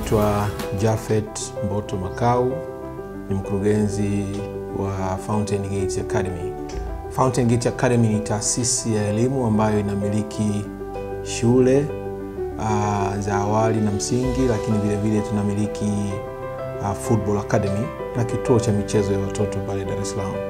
naitwa Jafet Mboto Makau, ni mkurugenzi wa Fountain Gate Academy. Fountain Gate Academy ni taasisi ya elimu ambayo inamiliki shule uh, za awali na msingi, lakini vile vile tunamiliki uh, Football Academy na kituo cha michezo ya watoto pale Dar es Salaam.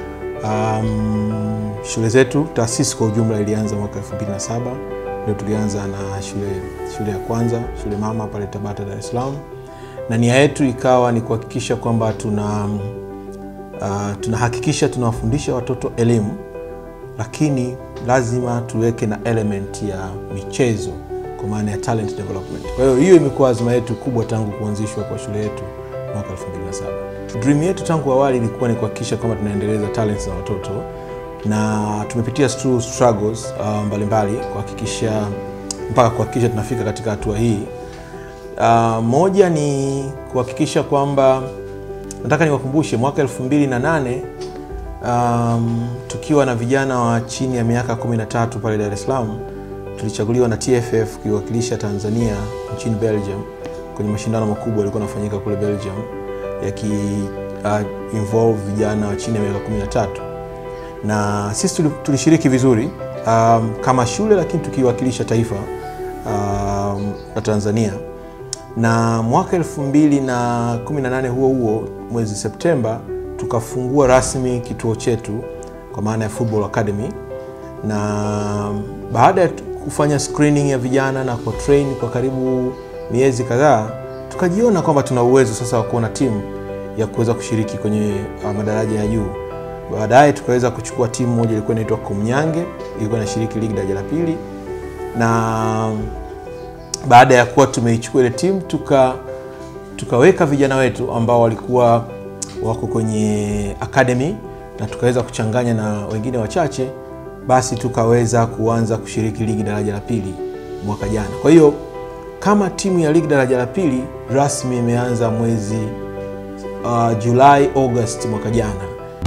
Um, shule zetu taasisi kwa ujumla ilianza mwaka 2007 ndio tulianza na shule, shule ya kwanza shule mama pale Tabata Dar es Salaam, na nia yetu ikawa ni kuhakikisha kwamba tuna uh, tunahakikisha tunawafundisha watoto elimu, lakini lazima tuweke na element ya michezo kwa maana ya talent development. Kwa hiyo hiyo imekuwa azma yetu kubwa tangu kuanzishwa kwa shule yetu mwaka 2007. Dream yetu tangu awali ilikuwa ni kuhakikisha kwamba tunaendeleza talents za watoto na tumepitia through struggles uh, mbalimbali kuhakikisha mpaka kuhakikisha tunafika katika hatua hii. Uh, moja ni kuhakikisha kwamba nataka niwakumbushe mwaka 2008 um, tukiwa na vijana wa chini ya miaka 13 pale Dar es Salaam tulichaguliwa na TFF kuiwakilisha Tanzania nchini Belgium kwenye mashindano makubwa yalikuwa yanafanyika kule Belgium yaki uh, involve vijana wa chini ya miaka 13 na sisi tulishiriki vizuri um, kama shule lakini tukiwakilisha taifa um, la Tanzania na mwaka 2018 huo huo mwezi Septemba tukafungua rasmi kituo chetu kwa maana ya Football Academy, na baada ya kufanya screening ya vijana na kwa train kwa karibu miezi kadhaa, tukajiona kwamba tuna uwezo sasa wa kuona timu ya kuweza kushiriki kwenye uh, madaraja ya juu. Baadaye tukaweza kuchukua timu moja ilikuwa inaitwa Kumnyange, ilikuwa inashiriki ligi daraja la pili, na baada ya kuwa tumeichukua ile timu tuka tukaweka vijana wetu ambao walikuwa wako kwenye academy na tukaweza kuchanganya na wengine wachache, basi tukaweza kuanza kushiriki ligi daraja la pili mwaka jana. Kwa hiyo kama timu ya ligi daraja la pili rasmi imeanza mwezi uh, Julai August mwaka jana.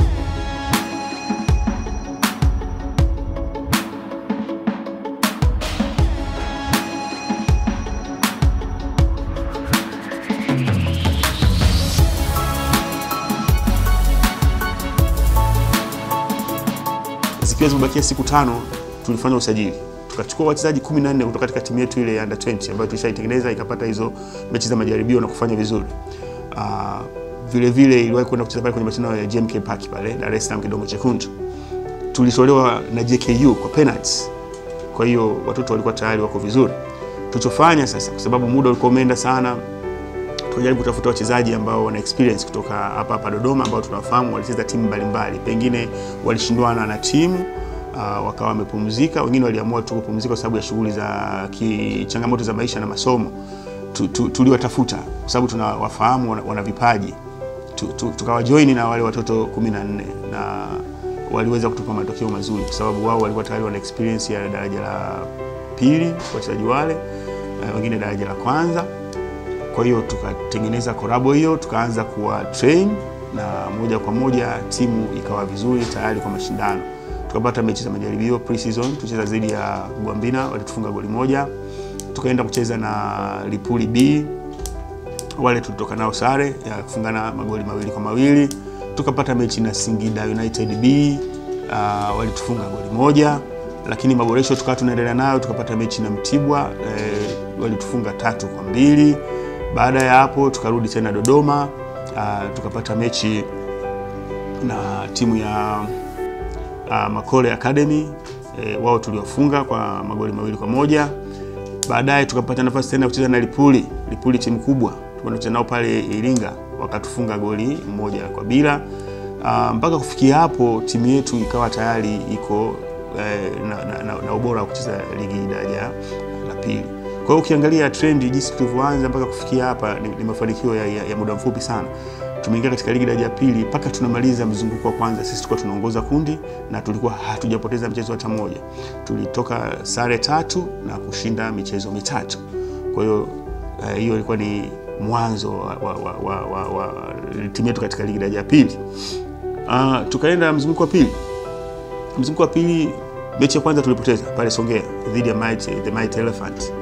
zikiwa zimebakia siku tano, tulifanya usajili tukachukua wachezaji 14 kutoka katika timu yetu ile ya under 20 ambayo tulishaitengeneza ikapata hizo mechi za majaribio na kufanya vizuri. Uh, vile vile iliwahi kwenda kucheza pale kwenye mashindano ya GMK Park pale Dar es Salaam Kidongo Chekundu. Tulitolewa na JKU kwa penalties. Kwa hiyo watoto walikuwa tayari wako vizuri. Tulichofanya sasa, kwa sababu muda ulikuwa umeenda sana, tunajaribu kutafuta wachezaji ambao wana experience kutoka hapa hapa Dodoma ambao tunawafahamu walicheza timu mbalimbali, pengine walishindwana na timu uh, wakawa wamepumzika, wengine waliamua tu kupumzika kwa sababu ya shughuli za ki, changamoto za maisha na masomo. Tu, tu, tuliwatafuta kwa sababu tunawafahamu wana, wana vipaji tu, tu, tukawajoini na wale watoto 14 na waliweza kutupa matokeo mazuri kwa sababu wao walikuwa tayari wana experience ya daraja la pili wachezaji wale, uh, wengine daraja la kwanza kwa hiyo tukatengeneza korabo hiyo, tukaanza kuwa train na moja kwa moja timu ikawa vizuri tayari kwa mashindano. Tukapata mechi za majaribio pre-season, tucheza dhidi ya Gwambina walitufunga goli moja. Tukaenda kucheza na Lipuli B, wale tulitoka nao sare ya kufungana magoli mawili kwa mawili. Tukapata mechi na Singida United B, uh, walitufunga goli moja, lakini maboresho tukawa tunaendelea nayo, tukapata mechi na Mtibwa eh, walitufunga tatu kwa mbili. Baada ya hapo tukarudi tena Dodoma uh, tukapata mechi na timu ya uh, Makole Academy e, wao tuliwafunga kwa magoli mawili kwa moja. Baadaye tukapata nafasi tena kucheza na Lipuli, Lipuli timu kubwa tunacheza nao pale Iringa, wakatufunga goli moja kwa bila. Uh, mpaka kufikia hapo timu yetu ikawa tayari iko eh, na, na, na, na ubora wa kucheza ligi daraja la pili. Kwa hiyo ukiangalia trendi jinsi tulivyoanza mpaka kufikia hapa ni, ni mafanikio ya, ya, ya muda mfupi sana. Tumeingia katika ligi daraja ya pili mpaka tunamaliza mzunguko wa kwanza, sisi tulikuwa tunaongoza kundi na tulikuwa hatujapoteza mchezo hata mmoja. Tulitoka sare tatu na kushinda michezo mitatu. Kwa hiyo hiyo uh, ilikuwa ni mwanzo wa, wa, wa, wa, wa, wa timu yetu katika ligi daraja ya pili. Uh, tukaenda mzunguko wa pili. Mzunguko wa pili mechi ya kwanza tulipoteza pale Songea dhidi ya Mighty, the Mighty Elephant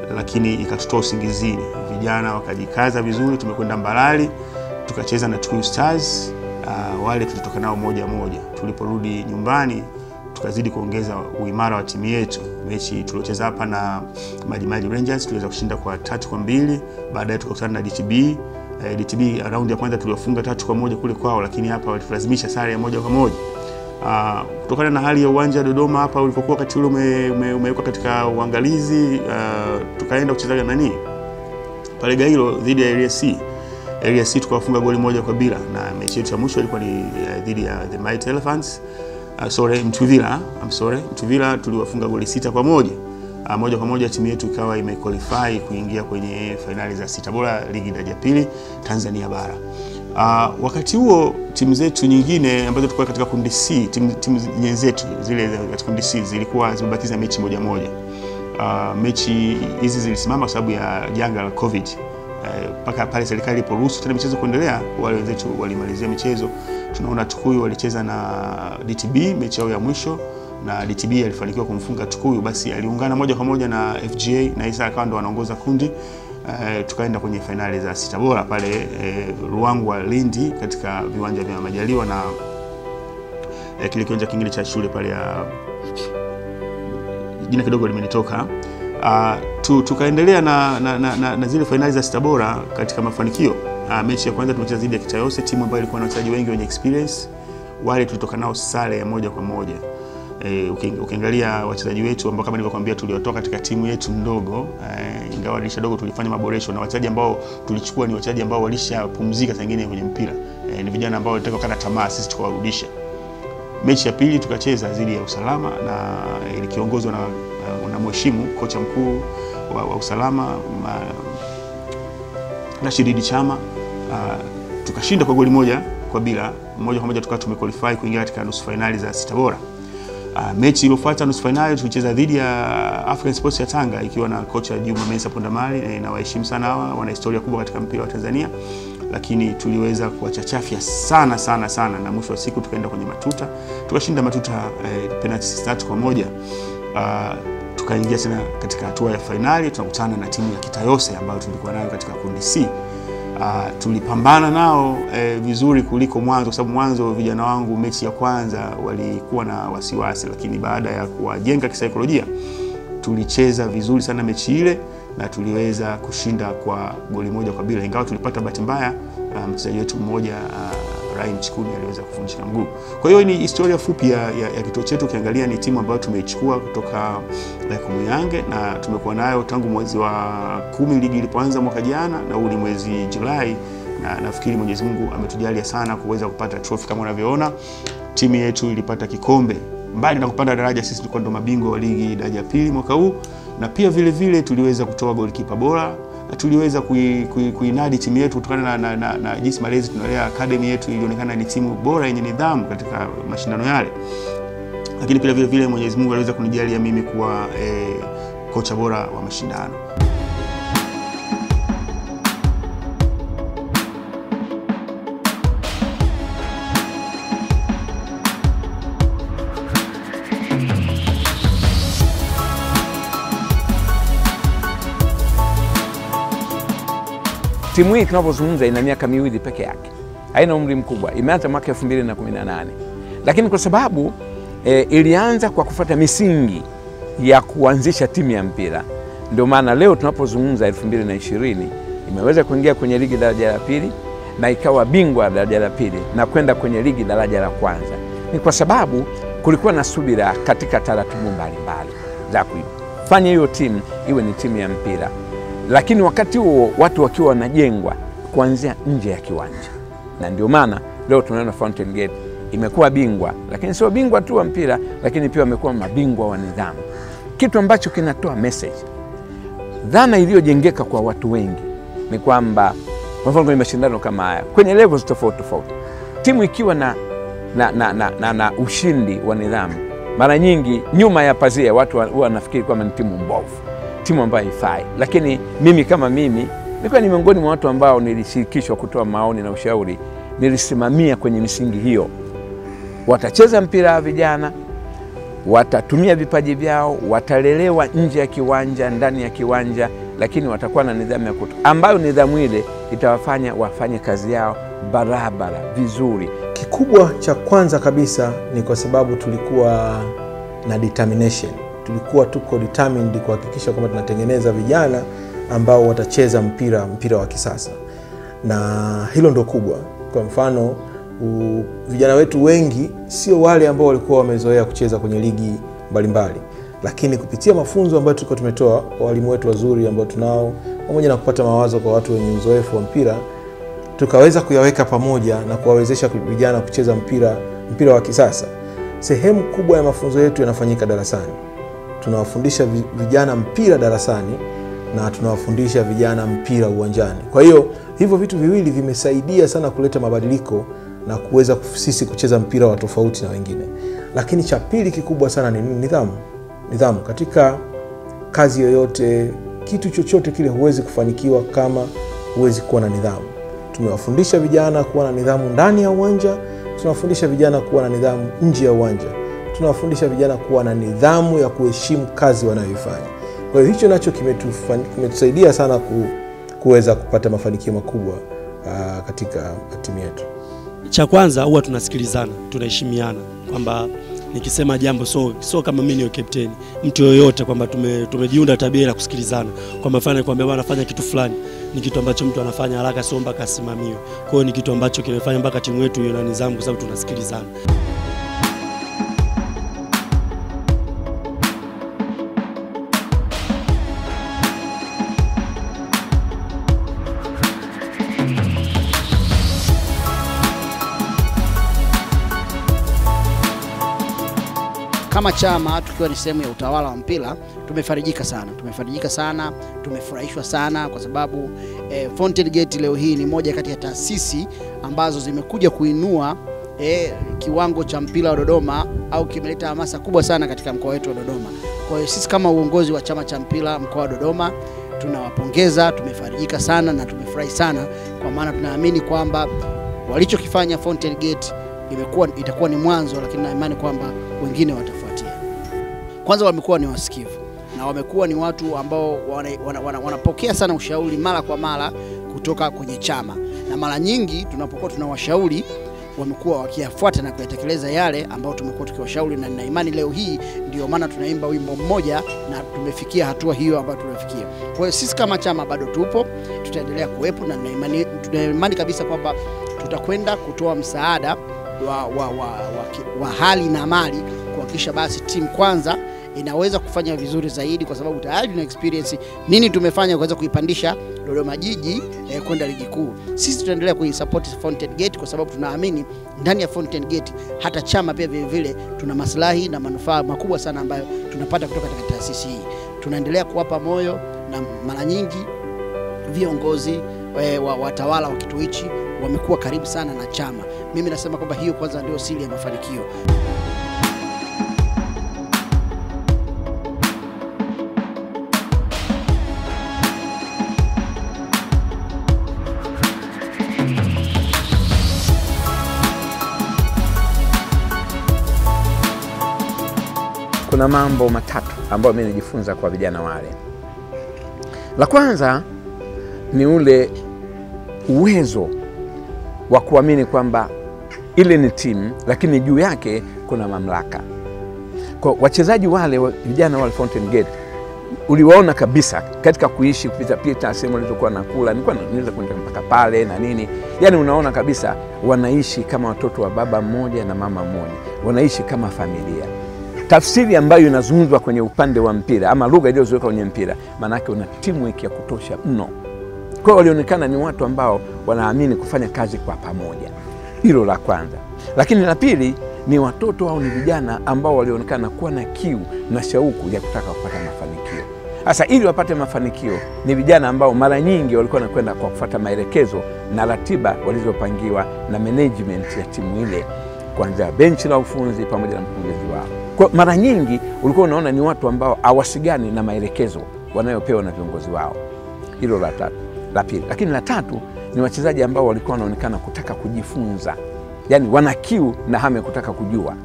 lakini ikatutoa usingizini. Vijana wakajikaza vizuri, tumekwenda Mbalali tukacheza na Tukuyu Stars. Uh, wale tulitoka nao moja moja. Tuliporudi nyumbani tukazidi kuongeza uimara wa timu yetu. Mechi tuliocheza hapa na Majimaji Rangers tuliweza kushinda kwa tatu kwa mbili. Baadaye tukakutana na DTB. Eh, DTB raundi ya kwanza tuliwafunga tatu kwa moja kule kwao, lakini hapa walitulazimisha sare ya moja kwa moja. Uh, kutokana na hali ya uwanja wa Dodoma hapa ulipokuwa wakati ule ume, ume, umewekwa katika uangalizi uh, tukaenda kucheza nani pale Gairo dhidi ya Area C. Area C tukawafunga goli moja kwa bila, na mechi yetu ya mwisho ilikuwa ni uh, dhidi ya the Mighty Elephants uh, sorry Mtuvila, I'm sorry Mtuvila tuliwafunga goli sita kwa moja. Uh, moja kwa moja timu yetu ikawa imequalify kuingia kwenye fainali za sita bora ligi daraja pili Tanzania bara. Uh, wakati huo timu zetu nyingine ambazo tulikuwa katika kundi C, timu, timu nyenzetu zile katika kundi C zilikuwa zimebakiza mechi moja moja. Uh, mechi hizi zilisimama kwa sababu ya janga la Covid mpaka uh, pale serikali iliporuhusu tena michezo kuendelea, wale wenzetu walimalizia michezo. Tunaona Tukuyu walicheza na DTB mechi yao ya mwisho na DTB alifanikiwa kumfunga Tukuyu, basi aliungana moja kwa moja na FGA na Isa akawa ndo anaongoza kundi. Uh, tukaenda kwenye fainali za sita bora pale uh, Ruangwa Lindi, katika viwanja vya Majaliwa na uh, kile kiwanja kingine cha shule pale ya jina kidogo limenitoka. Uh, tu, tukaendelea na, na, na, na, na zile fainali za sita bora katika mafanikio. Uh, mechi ya kwanza tumecheza dhidi ya Kitayose, timu ambayo ilikuwa na wachezaji wengi wenye experience. Wale tulitoka nao sare ya moja kwa moja. E, ukiangalia wachezaji wetu ambao kama nilivyokuambia tuliotoka katika timu yetu ndogo e, ingawa dirisha dogo tulifanya maboresho na wachezaji ambao tulichukua ni wachezaji ambao walishapumzika saa nyingine kwenye mpira e, ni vijana ambao walitaka kukata tamaa, sisi tukawarudisha. Mechi ya pili tukacheza dhidi ya Usalama na ilikiongozwa na, na, na mheshimu kocha mkuu wa, wa Usalama ma, Rashid Chama uh, tukashinda kwa goli moja kwa bila, moja kwa moja tukawa tumequalify kuingia katika nusu fainali za sita bora. Uh, mechi iliyofuata nusu fainali tulicheza dhidi ya African Sports ya Tanga ikiwa na kocha Juma Mensa Pondamali e, na waheshimu sana hawa, wana historia kubwa katika mpira wa Tanzania, lakini tuliweza kuwachachafya sana sana sana, na mwisho wa siku tukaenda kwenye matuta tukashinda matuta eh, penalty tatu kwa moja. Uh, tukaingia tena katika hatua ya fainali, tunakutana na timu ya Kitayose ambayo tulikuwa nayo katika kundi C. Uh, tulipambana nao eh, vizuri kuliko mwanzo, kwa sababu mwanzo vijana wangu mechi ya kwanza walikuwa na wasiwasi, lakini baada ya kuwajenga kisaikolojia tulicheza vizuri sana mechi ile na tuliweza kushinda kwa goli moja kwa bila, ingawa tulipata bahati mbaya uh, mchezaji wetu mmoja uh, Ryan Chikuni aliweza kuvunjika mguu. Kwa hiyo ni historia fupi ya, ya, ya kituo chetu. Ukiangalia ni timu ambayo tumeichukua kutoka Kumuyange na tumekuwa nayo tangu mwezi wa kumi ligi ilipoanza mwaka jana, na huu ni mwezi Julai, na nafikiri Mwenyezi Mungu ametujalia sana kuweza kupata trophy kama unavyoona. Timu yetu ilipata kikombe, mbali na kupanda daraja, sisi tulikuwa ndo mabingwa wa ligi daraja ya pili mwaka huu, na pia vile vile tuliweza kutoa golikipa bora na tuliweza kuinadi kui, kui timu yetu kutokana na, na, na, na jinsi malezi tunalea academy yetu ilionekana ni timu bora yenye nidhamu katika mashindano yale, lakini pia vile vile Mwenyezi Mungu aliweza kunijalia mimi kuwa eh, kocha bora wa mashindano. Timu hii tunavyozungumza ina miaka miwili peke yake, haina umri mkubwa. Imeanza mwaka 2018 lakini kwa sababu e, ilianza kwa kufuata misingi ya kuanzisha timu ya mpira, ndio maana leo tunapozungumza 2020 imeweza kuingia kwenye ligi daraja la pili na ikawa bingwa daraja la pili na kwenda kwenye ligi daraja la kwanza. Ni kwa sababu kulikuwa na subira katika taratibu mbalimbali za kuifanya hiyo timu iwe ni timu ya mpira lakini wakati huo watu wakiwa wanajengwa kuanzia nje ya kiwanja, na ndio maana leo tunaona Fountain Gate imekuwa bingwa, lakini sio bingwa tu wa mpira, lakini pia wamekuwa mabingwa wa nidhamu, kitu ambacho kinatoa message. Dhana iliyojengeka kwa watu wengi ni kwamba, kwa mfano, kwenye mashindano kama haya kwenye levels tofauti tofauti, timu ikiwa na, na, na, na, na, na ushindi wa nidhamu, mara nyingi nyuma ya pazia watu huwa wanafikiri kwamba ni timu mbovu timu ambayo haifai. Lakini mimi kama mimi nilikuwa ni miongoni mwa watu ambao nilishirikishwa kutoa maoni na ushauri. Nilisimamia kwenye misingi hiyo, watacheza mpira wa vijana, watatumia vipaji vyao, watalelewa nje ya kiwanja, ndani ya kiwanja, lakini watakuwa na nidhamu ya kuto, ambayo nidhamu ile itawafanya wafanye kazi yao barabara vizuri. Kikubwa cha kwanza kabisa ni kwa sababu tulikuwa na determination, tulikuwa tuko determined kuhakikisha kwamba tunatengeneza vijana ambao watacheza mpira mpira wa kisasa, na hilo ndo kubwa. Kwa mfano u, vijana wetu wengi sio wale ambao walikuwa wamezoea kucheza kwenye ligi mbalimbali mbali. Lakini kupitia mafunzo ambayo tulikuwa tumetoa kwa walimu wetu wazuri ambao tunao, pamoja na kupata mawazo kwa watu wenye uzoefu wa mpira tukaweza kuyaweka pamoja na kuwawezesha vijana kucheza mpira mpira wa kisasa. Sehemu kubwa ya mafunzo yetu yanafanyika darasani. Tunawafundisha vijana mpira darasani na tunawafundisha vijana mpira uwanjani. Kwa hiyo hivyo vitu viwili vimesaidia sana kuleta mabadiliko na kuweza sisi kucheza mpira wa tofauti na wengine. Lakini cha pili kikubwa sana ni nidhamu. Nidhamu katika kazi yoyote, kitu chochote kile huwezi kufanikiwa kama huwezi kuwa na nidhamu. Tumewafundisha vijana kuwa na nidhamu ndani ya uwanja, tunawafundisha vijana kuwa na nidhamu nje ya uwanja, tunawafundisha vijana kuwa na nidhamu ya kuheshimu kazi wanayoifanya. Kwa hiyo hicho nacho kimetusaidia sana ku, kuweza kupata mafanikio makubwa uh, katika timu yetu. Cha kwanza huwa tunasikilizana, tunaheshimiana kwamba nikisema jambo so, so kama mimi ni kapteni mtu yoyote kwamba tume, tumejiunda tabia ya kusikilizana kwamba fanya kwamba bwana fanya kitu fulani ni kitu ambacho mtu anafanya haraka sio mpaka asimamiwe. Kwa hiyo ni kitu ambacho kimefanya mpaka timu yetu iwe na nidhamu kwa sababu tunasikilizana. Kama chama tukiwa ni sehemu ya utawala wa mpira tumefarijika sana, tumefarijika sana, tumefurahishwa sana kwa sababu eh, Fountain Gate leo hii ni moja kati ya taasisi ambazo zimekuja kuinua eh, kiwango cha mpira wa Dodoma au kimeleta hamasa kubwa sana katika mkoa wetu wa Dodoma. Kwa hiyo sisi kama uongozi wa chama cha mpira mkoa wa Dodoma tunawapongeza, tumefarijika sana na tumefurahi sana, kwa maana tunaamini kwamba walichokifanya Fountain Gate imekuwa itakuwa ni mwanzo, lakini na imani kwamba wengine watafuatia. Kwanza wamekuwa ni wasikivu na wamekuwa ni watu ambao wanapokea wana, wana, wana sana ushauri mara kwa mara kutoka kwenye chama, na mara nyingi tunapokuwa tunawashauri wamekuwa wakiyafuata na kuyatekeleza yale ambayo tumekuwa tukiwashauri, na nina imani leo hii ndio maana tunaimba wimbo mmoja na tumefikia hatua hiyo ambayo tumefikia. Kwa hiyo sisi kama chama bado tupo, tutaendelea kuwepo na nina imani, tuna imani kabisa kwamba tutakwenda kutoa msaada wa, wa, wa, wa, wa hali na mali kuhakikisha basi timu kwanza inaweza kufanya vizuri zaidi, kwa sababu tayari tuna experience nini tumefanya kuweza kuipandisha Dodoma Jiji eh, kwenda ligi kuu. Sisi tutaendelea kuisupport Fountain Gate kwa sababu tunaamini ndani ya Fountain Gate hata chama pia vile vile tuna maslahi na manufaa makubwa sana ambayo tunapata kutoka katika taasisi hii. Tunaendelea kuwapa moyo na mara nyingi viongozi eh, wa watawala wa kituo hichi wamekuwa karibu sana na chama. Mimi nasema kwamba hiyo kwanza ndio siri ya mafanikio. Kuna mambo matatu ambayo mimi nijifunza kwa vijana wale. La kwanza ni ule uwezo wa kuamini kwamba ile ni timu, lakini juu yake kuna mamlaka. Kwa wachezaji wale vijana wale Fountain Gate uliwaona kabisa katika kuishi kupita pita sehemu walizokuwa nakula, nilikuwa naweza kwenda mpaka pale na nini, yani unaona kabisa wanaishi kama watoto wa baba mmoja na mama mmoja, wanaishi kama familia. Tafsiri ambayo inazungumzwa kwenye upande wa mpira ama lugha iliyozoeka kwenye mpira, maanake una teamwork ya kutosha mno. Kwa hiyo walionekana ni watu ambao wanaamini kufanya kazi kwa pamoja. Hilo la kwanza, lakini la pili ni watoto au ni vijana ambao walionekana kuwa na kiu na shauku ya kutaka kupata mafanikio. Sasa ili wapate mafanikio, ni vijana ambao mara nyingi walikuwa wanakwenda kwa kufuata maelekezo na ratiba walizopangiwa na management ya timu ile, kuanzia benchi la ufunzi pamoja na mkurugenzi wao. Kwa mara nyingi ulikuwa unaona ni watu ambao hawasigani na maelekezo wanayopewa na viongozi wao. Hilo la tatu, la pili. Lakini la tatu ni wachezaji ambao walikuwa wanaonekana kutaka kujifunza, yaani wana kiu na hamu ya kutaka kujua.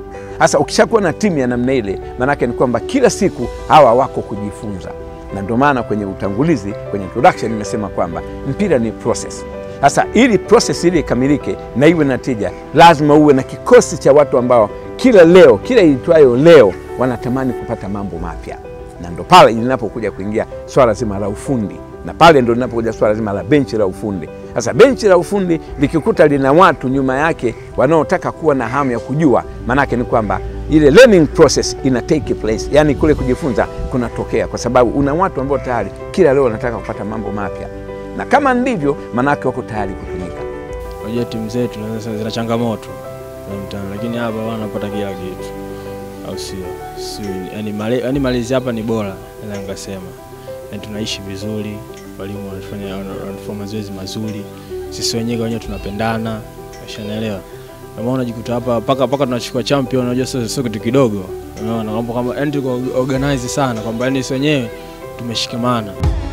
Sasa ukishakuwa na timu ya namna ile, maanake ni kwamba kila siku hawa wako kujifunza, na ndio maana kwenye utangulizi, kwenye introduction nimesema kwamba mpira ni process. Sasa ili process ili ikamilike na iwe na tija, lazima uwe na kikosi cha watu ambao kila leo, kila itwayo leo, wanatamani kupata mambo mapya, na ndo pale linapokuja kuingia swala zima la ufundi, na pale ndo linapokuja swala zima la benchi la ufundi. Sasa benchi la ufundi likikuta lina watu nyuma yake wanaotaka kuwa na hamu ya kujua, maanake ni kwamba ile learning process ina take place, yani kule kujifunza kunatokea, kwa sababu una watu ambao tayari kila leo wanataka kupata mambo mapya, na kama ndivyo, maanake wako tayari kutumika. Unajua timu zetu naweza zina changamoto za mtaani, lakini hapa wanapata kila kitu, au sio? Sio yani, male, yani malezi hapa ni bora, naweza nikasema. Yani tunaishi vizuri, walimu wanafanya wanafanya mazoezi mazuri, sisi wenyewe kwa wenyewe tunapendana, ushanaelewa. Kama unajikuta hapa paka paka tunachukua champion, unajua sio sio kitu kidogo, unaona mambo kama yani tuko organize sana, kwamba yani sisi wenyewe tumeshikamana.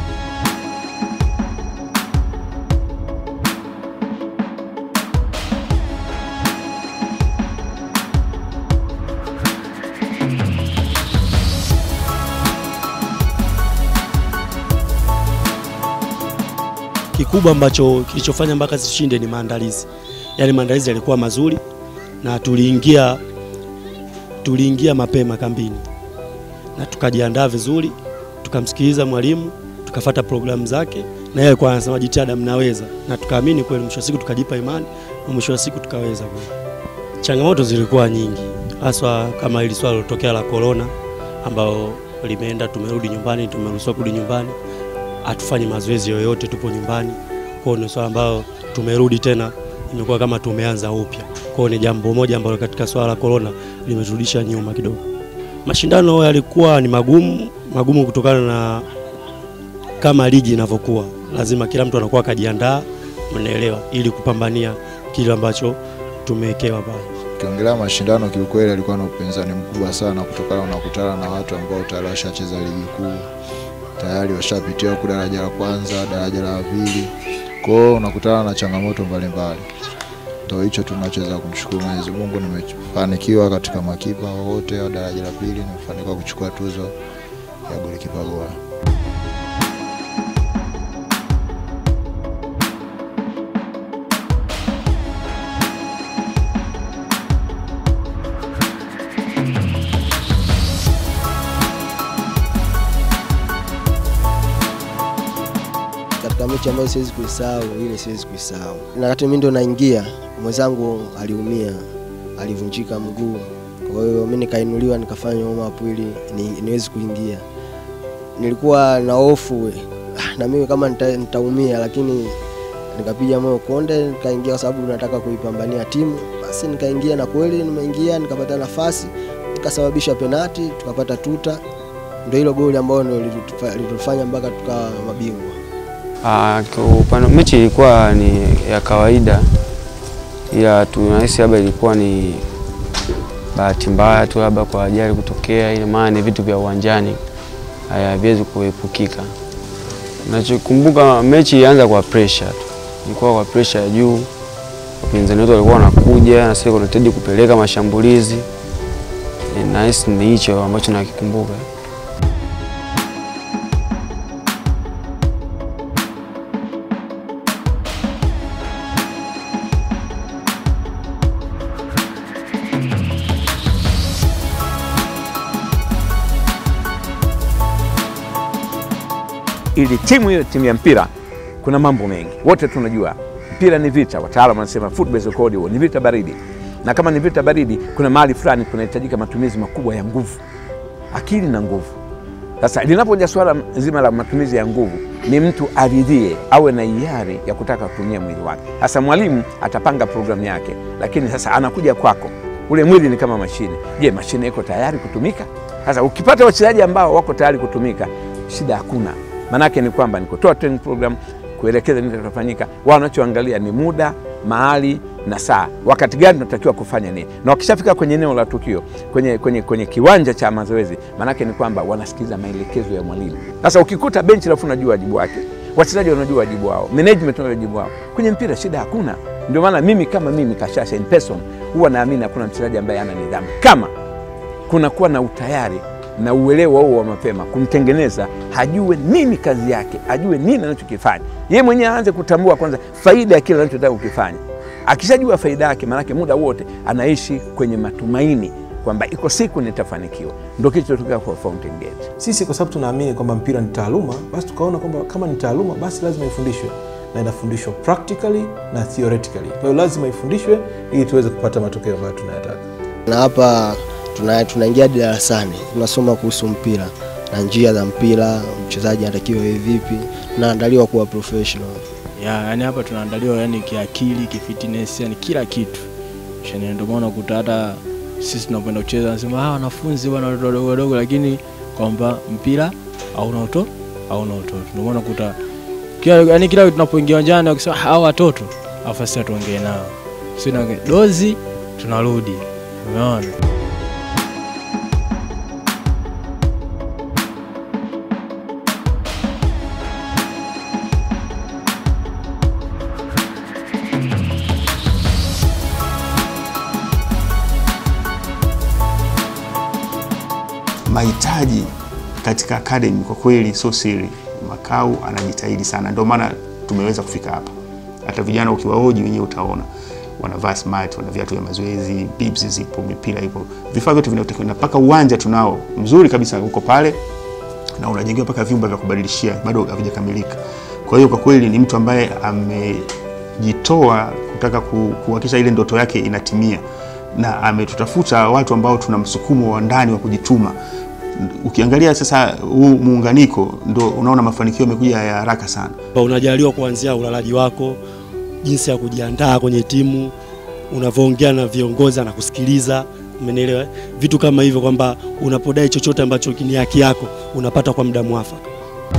Kikubwa ambacho kilichofanya mpaka zishinde ni maandalizi, yaani maandalizi yalikuwa mazuri na tuliingia tuliingia mapema kambini na tukajiandaa vizuri, tukamsikiliza mwalimu, tukafata programu zake, na yeye alikuwa anasema jitihada, mnaweza, na tukaamini kweli. Mwisho wa siku tukajipa imani na mwisho wa siku tukaweza kweli. Changamoto zilikuwa nyingi, haswa kama hili swala lilotokea la corona, ambao limeenda, tumerudi nyumbani, tumeruhusiwa kurudi nyumbani hatufanyi mazoezi yoyote, tupo nyumbani. Kwao ni swala ambayo tumerudi tena, imekuwa kama tumeanza upya. Kwao ni jambo moja ambalo katika swala la corona limeturudisha nyuma kidogo. Mashindano yalikuwa ni magumu, magumu kutokana na kama ligi inavyokuwa, lazima kila mtu anakuwa akajiandaa, mnaelewa, ili kupambania kile ambacho tumewekewa pale. Ukiongelea mashindano kiukweli, alikuwa na upinzani mkubwa sana, kutokana unakutana na watu ambao tayari washacheza ligi kuu, tayari washapitia huku daraja la kwanza, daraja la pili, kwa hiyo unakutana na changamoto mbalimbali. Ndio hicho tunachoweza kumshukuru Mwenyezi Mungu, nimefanikiwa katika makipa wote wa daraja la pili, nimefanikiwa kuchukua tuzo ya golikipa bora. katika mechi ambayo siwezi kuisahau, ile siwezi kuisahau. Na wakati mimi ndo naingia, mwenzangu aliumia, alivunjika mguu, kwa hiyo mimi nikainuliwa, nikafanya warm up ili ni, niwezi kuingia. Nilikuwa na hofu we, ah, na mimi kama nita, nitaumia, lakini nikapiga moyo konde, nikaingia kwa sababu nataka kuipambania timu. Basi nikaingia na kweli nimeingia, nikapata nafasi, nikasababisha penati, tukapata tuta. Ndio hilo goli ambalo ndio lilitufa- lilitufanya mpaka tukawa mabingwa. Ah, kwa upande mechi ilikuwa ni ya kawaida, ila tunahisi labda ilikuwa ni bahati mbaya tu, labda kwa ajali kutokea, ile maana ni vitu vya uwanjani haviwezi kuepukika. Nachokumbuka mechi ilianza kwa pressure tu, ilikuwa kwa pressure ya juu, wapinzani wetu walikuwa wanakuja na sisi tunahitaji kupeleka mashambulizi. Eh, Nahisi ni hicho ambacho nakikumbuka. ili timu hiyo timu ya mpira kuna mambo mengi wote tunajua mpira ni vita wataalamu wanasema football is a cold war, ni vita baridi na kama ni vita baridi kuna mahali fulani kunahitajika matumizi makubwa ya nguvu akili na nguvu sasa linapoja swala zima la matumizi ya nguvu ni mtu aridhie awe na hiari ya kutaka kutumia mwili wake sasa mwalimu atapanga programu yake lakini sasa anakuja kwako ule mwili ni kama mashine je mashine iko tayari kutumika sasa ukipata wachezaji ambao wako tayari kutumika shida hakuna maanake ni kwamba ni kutoa training program kuelekeza nini kitafanyika wao wanachoangalia ni muda mahali na saa wakati gani tunatakiwa kufanya nini na wakishafika kwenye eneo la tukio kwenye, kwenye, kwenye kiwanja cha mazoezi maanake ni kwamba wanasikiliza maelekezo ya mwalimu sasa ukikuta benchi lafu unajua wajibu wake wachezaji wanajua wajibu wao management wanajua wajibu wao kwenye mpira shida hakuna Ndio maana mimi kama mimi Kashasha in person huwa naamini hakuna mchezaji ambaye ana nidhamu kama kunakuwa na utayari na uelewa huo wa mapema kumtengeneza, hajue nini kazi yake, ajue nini anachokifanya yeye mwenyewe, aanze kutambua kwanza faida ya kile anachotaka kukifanya. Akishajua faida yake, maanake muda wote anaishi kwenye matumaini kwamba iko siku nitafanikiwa. Ndio kilichotokea kwa Fountain Gate. Sisi kwa sababu tunaamini kwamba mpira ni taaluma, basi tukaona kwamba kama ni taaluma, basi lazima ifundishwe na inafundishwa practically na theoretically. Kwa hiyo lazima ifundishwe ili tuweze kupata matokeo ambayo tunayataka. na hapa tuna- tunaingia hadi darasani tunasoma kuhusu mpira na njia za mpira, mchezaji anatakiwa iwe vipi, tunaandaliwa kuwa professional. ya yani hapa tunaandaliwa yani kiakili kifitness yani kila kitu shani ndio maana ukuta hata sisi tunapoenda kucheza nasema ah wanafunzi bwana watoto wadogo wadogo lakini kwamba mpira hauna uto hauna utoto ndio maana ukuta kila yani kila tunapoingia uwanjani wakisema hao watoto afa sisi tuongee nao sio na dozi tunarudi umeona mahitaji katika academy kwa kweli sio siri. Makau anajitahidi sana, ndio maana tumeweza kufika hapa. Hata vijana ukiwahoji wenyewe utaona wanavaa smart, wana viatu vya mazoezi, bibs zipo, mipira ipo, vifaa vyote vinatakiwa, na mpaka uwanja tunao mzuri kabisa uko pale, na unajengewa mpaka vyumba vya kubadilishia, bado havijakamilika. Kwa hiyo kwa kweli ni mtu ambaye amejitoa kutaka ku- kuhakikisha ile ndoto yake inatimia, na ametutafuta watu ambao tuna msukumo wa ndani wa kujituma. Ukiangalia sasa huu muunganiko, ndo unaona mafanikio yamekuja ya haraka sana. Kwamba unajaliwa kuanzia ulalaji wako, jinsi ya kujiandaa kwenye timu, unavyoongea na viongozi na kusikiliza, umenielewa? Vitu kama hivyo, kwamba unapodai chochote ambacho ni haki yako unapata kwa muda mwafaka.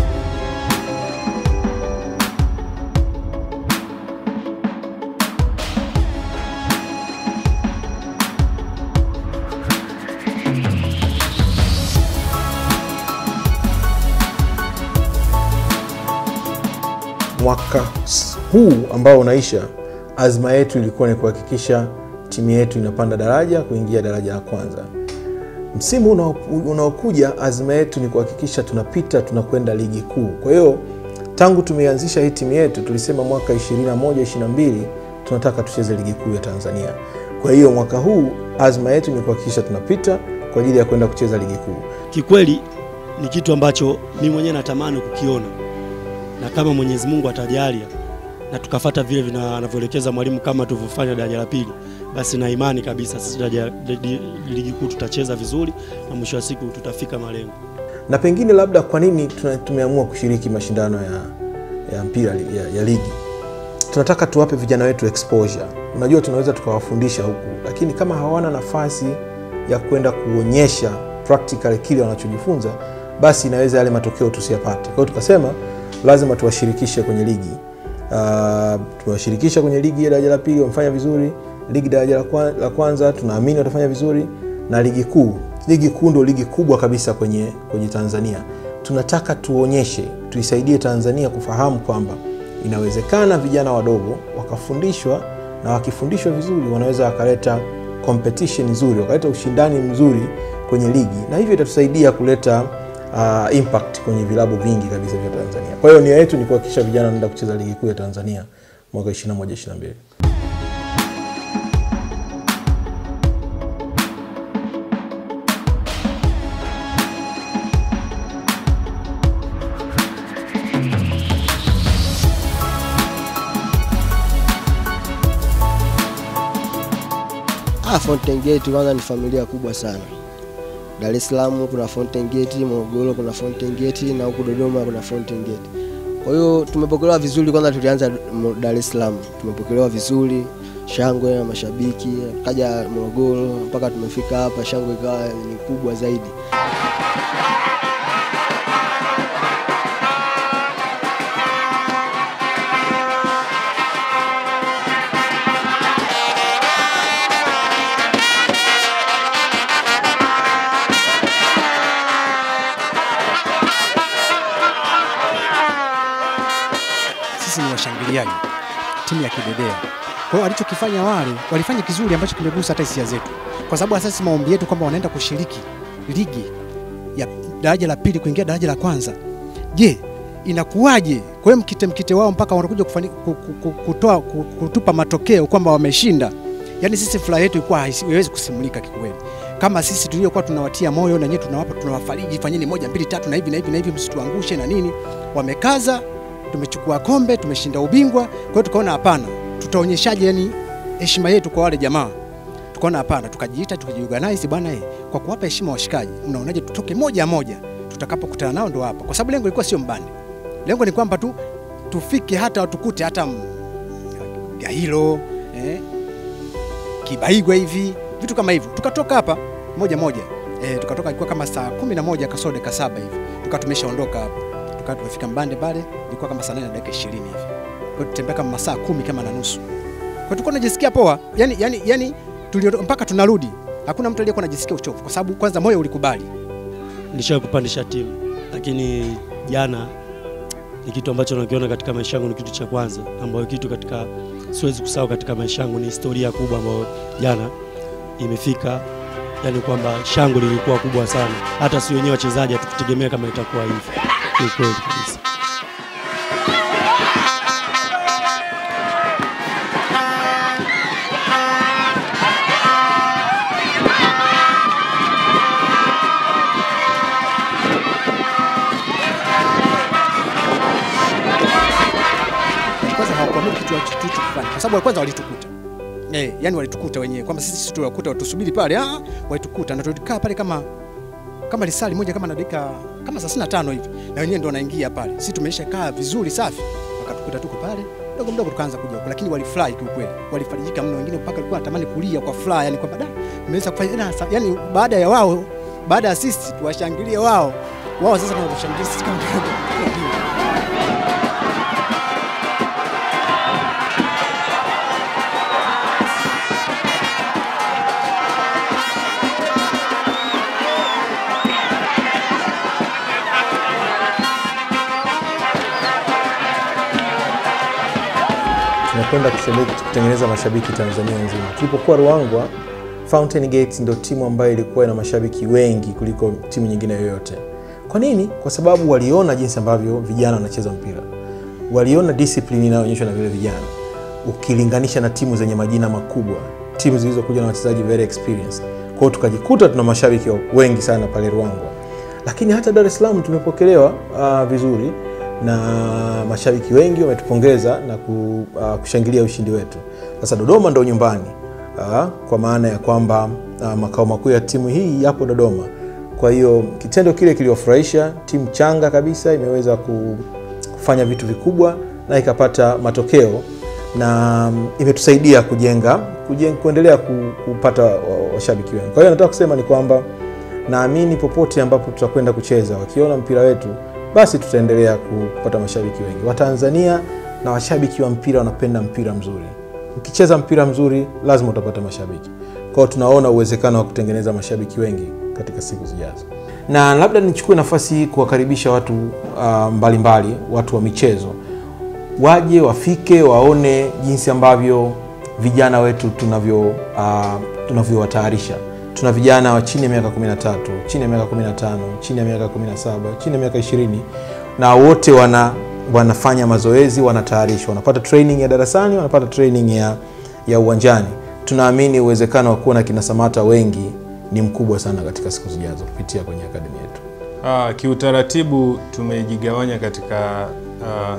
Mwaka s- huu ambao unaisha, azma yetu ilikuwa ni kuhakikisha timu yetu inapanda daraja kuingia daraja la kwanza. Msimu unao- unaokuja, azma yetu ni kuhakikisha tunapita tunakwenda ligi kuu. Kwa hiyo tangu tumeanzisha hii timu yetu tulisema mwaka 21 22 tunataka tucheze ligi kuu ya Tanzania. Kwa hiyo mwaka huu azma yetu ni kuhakikisha tunapita kwa ajili ya kwenda kucheza ligi kuu. Kikweli ni kitu ambacho mimi mwenyewe natamani kukiona, na kama Mwenyezi Mungu atajalia na tukafata vile vina- anavyoelekeza mwalimu kama tulivyofanya daraja la pili, basi na imani kabisa sisi daraja li- ligi kuu tutacheza vizuri na mwisho wa siku tutafika malengo. na pengine labda kwa nini tuna- tumeamua kushiriki mashindano ya, ya mpira li- ya, ya ligi tunataka tuwape vijana wetu exposure unajua tunaweza tukawafundisha huku lakini kama hawana nafasi ya kwenda kuonyesha practical kile wanachojifunza basi inaweza yale matokeo tusiyapate kwa hiyo tukasema lazima tuwashirikishe kwenye ligi uh, tuwashirikisha kwenye ligi ya daraja la pili wamefanya vizuri ligi daraja la, kwa, la kwanza tunaamini watafanya vizuri na ligi kuu ligi kuu ndo ligi kubwa kabisa kwenye, kwenye tanzania tunataka tuonyeshe tuisaidie tanzania kufahamu kwamba inawezekana vijana wadogo wakafundishwa na wakifundishwa vizuri wanaweza wakaleta competition nzuri wakaleta ushindani mzuri kwenye ligi na hivyo itatusaidia kuleta uh, impact kwenye vilabu vingi kabisa vya tanzania kwa hiyo nia yetu ni kuhakikisha vijana wanaenda kucheza ligi kuu ya tanzania mwaka 21 22 Ah, Fountain Gate kwanza ni familia kubwa sana. Dar es Salaam kuna Fountain Gate, Morogoro kuna Fountain Gate na huku Dodoma kuna Fountain Gate. Kwa hiyo tumepokelewa vizuri. Kwanza tulianza Mo- Dar es Salaam, tumepokelewa vizuri, shangwe na mashabiki, kaja Morogoro mpaka tumefika hapa, shangwe ikawa ni kubwa zaidi. Sisi ni washangiliaji, timu ya kidedea Kwa hiyo walichokifanya wale walifanya kizuri ambacho kimegusa hata hisia zetu, kwa sababu hasa sisi maombi yetu kwamba wanaenda kushiriki ligi ya daraja la pili kuingia daraja la kwanza. Je, inakuwaje? Kwa hiyo mkite mkite wao mpaka wanakuja kufani- ku- ku- ku- kutoa ku- kutupa matokeo kwamba wameshinda. Yaani sisi furaha yetu ilikuwa haisi- haiwezi kusimulika kikweli. Kama sisi tuliokuwa tunawatia moyo na nyewe tunawapa tunawafariji, fanyeni moja mbili tatu na hivi na hivi na hivi, msituangushe na nini. Wamekaza, tumechukua kombe, tumeshinda ubingwa. Kwa hiyo tukaona hapana, tutaonyeshaje yani heshima yetu kwa wale jamaa tukaona hapana, tukajiita tukajiorganize, bwana eh, kwa kuwapa heshima washikaji, mnaonaje tutoke moja moja, tutakapokutana nao ndo hapa, kwa sababu lengo lilikuwa sio mbande, lengo ni kwamba tu tufike hata tukute hata m- Gairo eh, Kibaigwa hivi vitu kama hivyo, tukatoka hapa moja moja eh, tukatoka ilikuwa kama saa kumi na moja kasoro dakika saba hivi, tukawa tumeshaondoka hapa, tukawa tumefika mbande pale, ilikuwa kama saa nane na dakika ishirini hivi, kwa hiyo tutembea kama masaa kumi kama na nusu kwa tulikuwa tunajisikia poa yani, yani, yani tulio, mpaka tunarudi hakuna mtu aliyekuwa anajisikia uchovu kwa sababu kwanza moyo ulikubali Nilishawahi kupandisha timu, lakini jana ni kitu ambacho nakiona katika maisha yangu, ni kitu cha kwanza ambayo kitu katika siwezi kusahau katika maisha yangu, ni historia kubwa ambayo jana imefika, yani kwamba shangwe lilikuwa kubwa sana, hata si wenyewe wachezaji hatukutegemea kama itakuwa hivi, kiukweli kabisa. kwanza hawakuamini kitu tulichokifanya kwa sababu kwanza walitukuta eh, yani walitukuta wenyewe kwamba sisi sisi tuwakuta tusubiri pale ah, walitukuta na tulikaa pale kama kama lisali moja kama na dakika kama 35 hivi na wenyewe ndo wanaingia pale sisi tumeisha kaa vizuri safi wakatukuta tuko pale mdogo mdogo tukaanza kuja huko lakini walifurahi kiukweli walifarijika mno wengine mpaka walikuwa wanatamani kulia kwa furaha yani kwamba da tumeweza kufanya na, yani baada ya wao baada ya sisi tuwashangilie wao wao sasa tunawashangilia sisi kama tunakwenda kushabiki kutengeneza mashabiki Tanzania nzima. Tulipokuwa Ruangwa, Fountain Gate ndio timu ambayo ilikuwa ina mashabiki wengi kuliko timu nyingine yoyote. Kwa nini? Kwa sababu waliona jinsi ambavyo vijana wanacheza mpira, waliona discipline inayoonyeshwa na vile vijana, ukilinganisha na timu zenye majina makubwa, timu zilizokuja na wachezaji very experienced. Kwa hiyo tukajikuta tuna mashabiki wengi sana pale Ruangwa, lakini hata Dar es Salaam tumepokelewa uh, vizuri na mashabiki wengi wametupongeza na ku, uh, kushangilia ushindi wetu. Sasa Dodoma ndo nyumbani uh, kwa maana ya kwamba uh, makao makuu ya timu hii yapo Dodoma. Kwa hiyo kitendo kile kiliwafurahisha, timu changa kabisa imeweza ku- kufanya vitu vikubwa na ikapata matokeo na mm, imetusaidia kujenga, kujenga kuendelea ku- kupata wa- washabiki wengi. Kwa hiyo nataka kusema ni kwamba naamini popote ambapo tutakwenda kucheza, wakiona mpira wetu, basi tutaendelea ku- kupata mashabiki wengi. Watanzania na washabiki wa mpira wanapenda mpira mzuri. Ukicheza mpira mzuri, lazima utapata mashabiki. Kwa hiyo tunaona uwezekano wa kutengeneza mashabiki wengi katika siku zijazo, na labda nichukue nafasi hii kuwakaribisha watu uh, mbalimbali, watu wa michezo waje wafike waone jinsi ambavyo vijana wetu tunavyo uh, tunavyowatayarisha. Tuna vijana wa chini ya miaka 13, chini ya miaka 15, chini ya miaka 17, chini ya miaka 20 na wote wana wanafanya mazoezi, wanatayarishwa, wanapata training ya darasani, wanapata training ya, ya uwanjani. Tunaamini uwezekano wa kuwa na kina Samata wengi ni mkubwa sana katika siku zijazo kupitia kwenye akademi yetu. Ah, kiutaratibu tumejigawanya katika ah,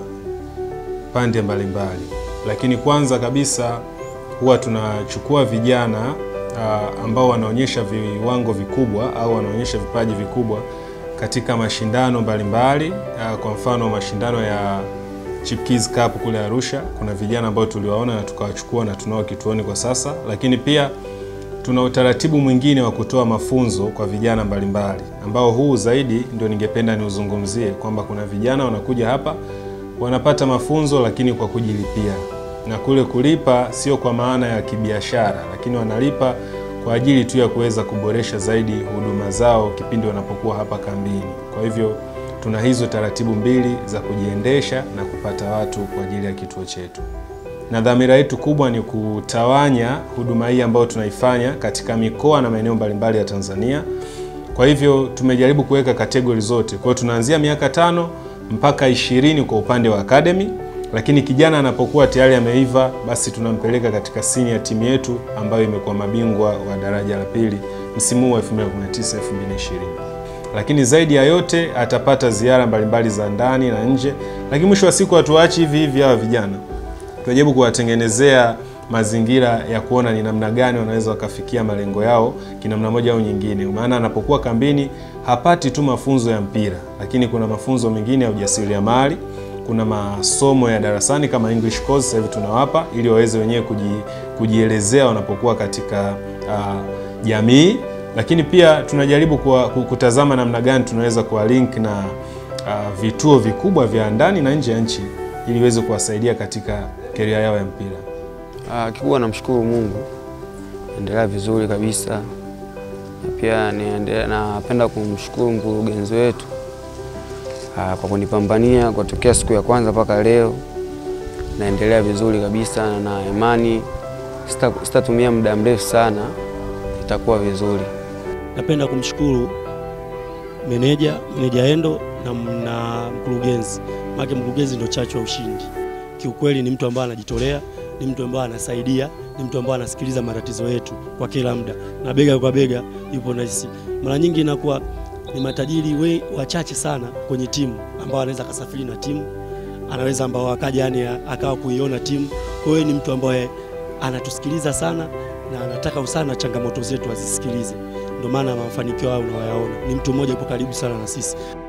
pande mbalimbali, lakini kwanza kabisa huwa tunachukua vijana ah, ambao wanaonyesha viwango vikubwa au wanaonyesha vipaji vikubwa katika mashindano mbalimbali. Ah, Kwa mfano mashindano ya Chipkiz Cup kule Arusha, kuna vijana ambao tuliwaona na tukawachukua na tunao kituoni kwa sasa, lakini pia tuna utaratibu mwingine wa kutoa mafunzo kwa vijana mbalimbali ambao huu zaidi ndio ningependa niuzungumzie kwamba kuna vijana wanakuja hapa wanapata mafunzo lakini kwa kujilipia, na kule kulipa sio kwa maana ya kibiashara, lakini wanalipa kwa ajili tu ya kuweza kuboresha zaidi huduma zao kipindi wanapokuwa hapa kambini. Kwa hivyo tuna hizo taratibu mbili za kujiendesha na kupata watu kwa ajili ya kituo chetu. na dhamira yetu kubwa ni kutawanya huduma hii ambayo tunaifanya katika mikoa na maeneo mbalimbali ya Tanzania. Kwa hivyo tumejaribu kuweka kategori zote. Kwa hiyo tunaanzia miaka tano mpaka ishirini kwa upande wa academy, lakini kijana anapokuwa tayari ameiva, basi tunampeleka katika senior timu yetu ambayo imekuwa mabingwa wa daraja la pili msimu huu wa 2019 2020 lakini zaidi ya yote atapata ziara mbalimbali za ndani na nje, lakini mwisho wa siku hatuachi hivi hivi hawa vijana, tunajaribu kuwatengenezea mazingira ya kuona ni namna gani wanaweza wakafikia malengo yao kinamna moja au nyingine. Maana anapokuwa kambini hapati tu mafunzo ya mpira, lakini kuna mafunzo mengine ya ujasiriamali, kuna masomo ya darasani kama English course sasa hivi tunawapa ili waweze wenyewe kuji, kujielezea wanapokuwa katika uh, jamii lakini pia tunajaribu kuwa, kutazama namna gani tunaweza kuwa link na uh, vituo vikubwa vya ndani na nje ya nchi ili iweze kuwasaidia katika keria yao ya mpira. Uh, kikubwa namshukuru Mungu, endelea vizuri kabisa, na pia niendelea, napenda kumshukuru mkurugenzi wetu uh, kwa kunipambania kwa tokea siku ya kwanza mpaka leo, naendelea vizuri kabisa na imani sitatumia muda mrefu sana, itakuwa vizuri. Napenda kumshukuru meneja meneja Endo na, na mkurugenzi, maana mkurugenzi ndio chachu ya ushindi. Kiukweli ni mtu ambaye anajitolea, ni mtu ambaye anasaidia, ni mtu ambaye anasikiliza matatizo yetu kwa kila muda na bega kwa bega yupo na sisi. Mara nyingi inakuwa ni matajiri we wachache sana kwenye timu ambao anaweza akasafiri na timu, anaweza ambao akaja yani akawa kuiona timu. Kwa hiyo ni mtu ambaye anatusikiliza sana na anataka sana changamoto zetu azisikilize, ndio maana mafanikio hayo unayoyaona. Ni mtu mmoja yupo karibu sana na sisi.